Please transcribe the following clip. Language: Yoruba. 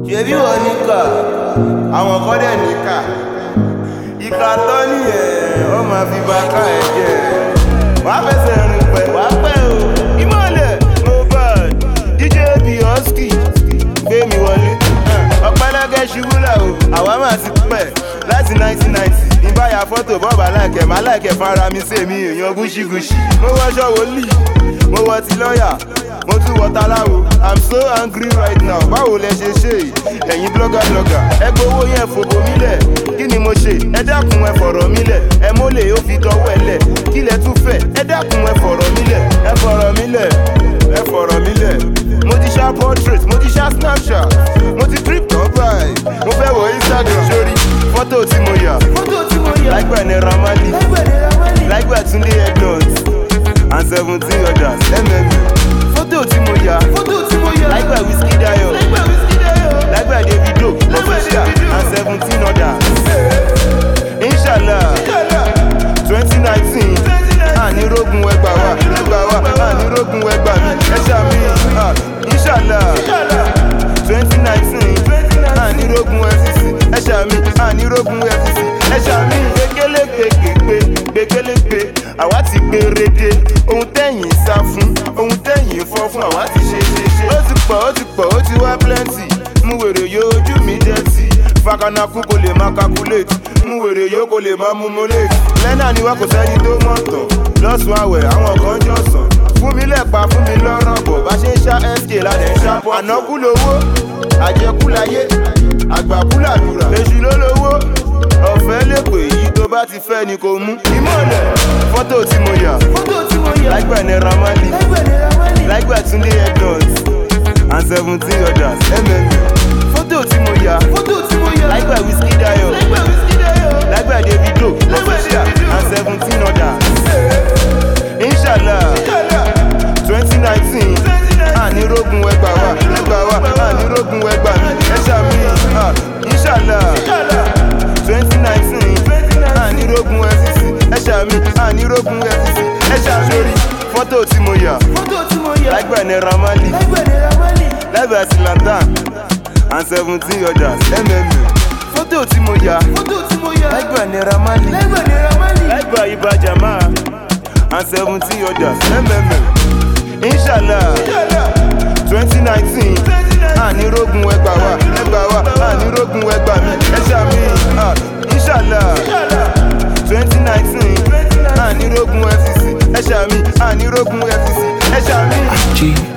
ṣebí wọn níkà àwọn kan dẹ̀ níkà ìkà tọ́ nìyẹn wọ́n máa fi bá ká ẹ̀ jẹ́ wàá fẹsẹ̀ rìn pẹ̀ wàá pẹ́ o ìmọ̀lẹ̀ mohbad dj bioski gbé mi wọlé ọ̀pẹ́lẹ́gẹ́ ṣubú là o àwa máa ti pẹ́ láti 1990 ìbáyà fọ́tò bọ́ọ̀bà láìkẹ́ máa láìkẹ́ fara mi sí èmi èèyàn gúúsígúúsí mo wọṣọ wòlíì mo wọ ti lọ́ọ̀yà mo tún wọ taláwo i'm so angry right now báwo lẹ ṣe ṣe yìí ẹ̀yin blogger blogger ẹ gbowó yẹn fòbò mi lẹ̀ kí ni mo ṣe ẹ dákun ẹ fọ̀rọ̀ mi lẹ̀ ẹ mólè ó fi dọwọ́ ẹ lẹ̀ kí lẹ tún fẹ́ ẹ dákun ẹ fọ̀rọ̀ mi lẹ̀ ẹ fọ̀rọ̀ mi lẹ̀ ẹ fọ̀rọ̀ mi lẹ̀ mo ti ṣá portrait mo ti ṣá snapchat mo ti trip tán báyìí mo fẹ́ wọ instagram sórí fọ́tò tí mo yà fọ́tò tí mo yà láìpẹ́ ní ramali lágbẹ̀dẹ̀ ramali láìpẹ́ túndé ednut and seventeen others mm fọ́tò tí mo yà fọ́tò tí mo yà láìpẹ́ whisky dayo lágbẹ̀ wíṣkì dayo láìpẹ́ davido official Davido. and seventeen others inshallah twenty nineteen ànírógun ẹgbà wa ẹgbà wa ànírógun ẹgbà mi ẹ ṣàmì ah, inshallah twenty nineteen ànírógun fcc ẹ ṣàmì ànírógun fcc ẹ ṣàmì gbẹgẹlẹgbẹgbẹ gbẹgẹlẹgbẹ àwa ti gbèrèdè ohun tẹ̀yìn sá fún ohun tẹ̀yìn fọ́ fún àwa ti ṣe ṣe ṣe. ó ti pọ̀ ó ti pọ̀ ó ti wá plenty mú wèrè yóò ojú mi jẹ́ tì fakanaku kò lè máa calculate mú wèrè yóò kò lè máa mú molate lẹ́nà ni wá kò sẹ́ni tó mọ̀ tán lọ́sùn àwẹ̀ àwọn kan jọ̀sán fún mi lẹ́pa fún mi lọ́rọ̀ bọ̀ bá ṣe ń ṣá sk ládẹ̀ ń ṣá pọ̀ ànákú lowó àjẹkú láyé àgbàkú làdúrà èṣù ló lówó ọ̀fẹ́ lè pè yí tó bá ti fẹ́ ni kò mú ìmọ̀lẹ̀ fọ́tò tí mo yà fọ́tò tí mo yà láìpẹ́ ní ramali lágbẹ̀dẹ̀ ramali láìpẹ́ túndé ednut and seventeen others mm fọ́tò tí mo yà fọ́tò tí mo yà láìpẹ́ whisky dayo lágbẹ̀ wíṣkì dayo láìpẹ́ davido official and seventeen others inshallah twenty nineteen ànírógun ẹgbà wa ẹgbà wa ànírógun ẹgbà mi ẹ ṣàmì ah, inshallah twenty nineteen ànírógun fcc ẹ ṣàmì ànírógun fcc ẹ ṣàmì sórí fọ́tò tí mo yà fọ́tò tí mo yà láìpẹ́ ní ramali lágbẹ̀dẹ̀ ramali láìpẹ́ atlanta and seventeen others mm fọ́tò tí mo yà fọ́tò tí mo yà láìpẹ́ ní ramali lágbẹ̀dẹ̀ ramali láìpẹ́ ibà jama and seventeen others mm inshallah twenty nineteen ànírógun ẹgbà wa ẹgbà wa ànírógun ẹgbà mi ẹ ṣàmì ah, inshallah twenty nineteen ànírógun fcc ẹ ṣàmì ànírógun fcc ẹ ṣàmì. G